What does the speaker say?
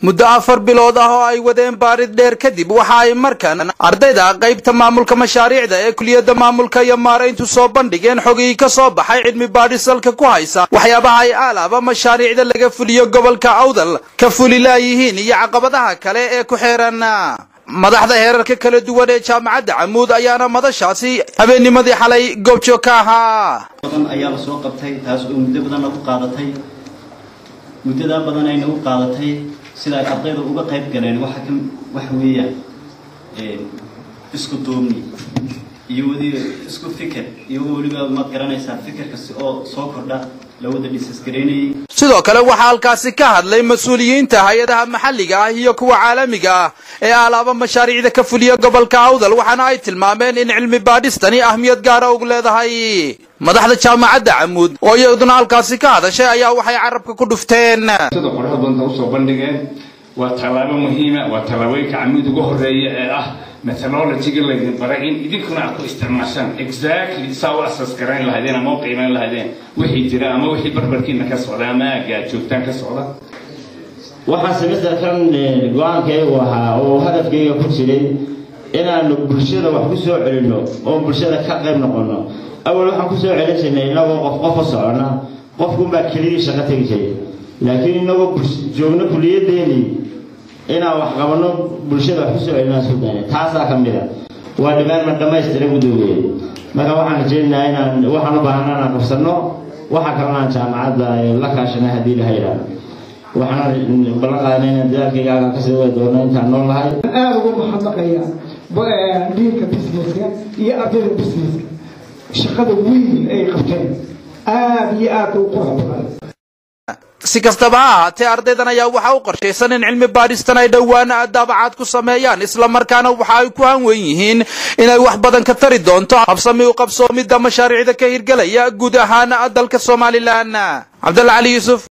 muddo afar bilood ah oo ay wadeen baarid dheer kadib waxa ay markan ardayda qaybta maamulka mashaariicda ee kuliyadda maamulka iyo maarayntu soo bandhigeen xogii ka soo baxay cilmi baadhis salka ku haysa waxyaabaha ay aalaaba mashaariicda laga fuliyo gobolka awdal ka fuli laayihiin iyo caqabadaha kale ee ku xeeran madaxda heerarka kala duwan ee jaamacadda camuud ayaana madashaasi habeennimadii xalay goobjoog ka ahaa badan ayaa la soo qabtay taas oo muddo badan nagu qaadatay muddadaa badan ay nagu qaadatay sida ay ardayda uga qayb galeen waxa ka waxa weeyaan isku duubni iyo weli isku fikir iyagoo weliba maad garanaysaa fikir kasta oo soo kordha la wada dhisasgaraynayay sidoo kale waxaa halkaasi ka hadlay mas-uuliyiinta hay-adaha maxalliga ah iyo kuwa caalamiga ah ee alaaba mashaariicda ka fuliya gobolka awdal waxaana ay tilmaameen in cilmi baadhistani ahmiyad gaara ugu leedahay madaxda jaamacadda camuud oo iyaduna halkaasi ka hadashay ayaa waxay carabka ku dhufteen sida qorada badanta usoo bandhigeen waa tallaabo muhiima waa tallaabooyinka camuud ugu horeeya ee ah methodologiga laydin baray in idinkuna aad ku isticmaashaan exactly saa u asas garayn lahaydeen ama u qiimayn lahaydeen wixii jira ama wixii barbarkiina ka socda ama aagga aad joogtaan ka socda waxaa semesterkan go-aankaygu ahaa oo hadafkayga ku jiray inaanu bulshada wax ku soo celinno oo bulshada ka qayb noqonno awal waxaan ku soo celin jirnay inagoo qof qof u socona qofkunbaa kelidii shaqo tegi jiray laakiin inagoo joogno kuliyadeenii inaan wax qabanno bulshada wax ku soo celinaan soo daana taasaa ka mid a waa dhibaanma dhammaystira gudoogeed marka waxaan rajaynayaa inaan waxaan u baahanaa inaan qabsanno waxa kalena aan jaamacadda la kaashanay haddii la hayraa waxaan ballan qaadnay inaan dadaalkayga halkan kasii wadi doono intaan nool nahay aada ugu mahadnaqaya dhiinka businesska iyo ardayda businesska shaqada weyn ay qabteen aada iyo aada u qurux badan si kastaba ha ahaatee ardaydan ayaa waxaa u qorshaysan in cilmi baadhistan ay dhowaan daabacaad ku sameeyaan islamarkaana waxa ay ku hanwen yihiin inay wax badan ka tari doonto habsami u qabsoomidda mashaariicda ka hirgelaya guud ahaan dalka somalilan cabdalla cali yuusuf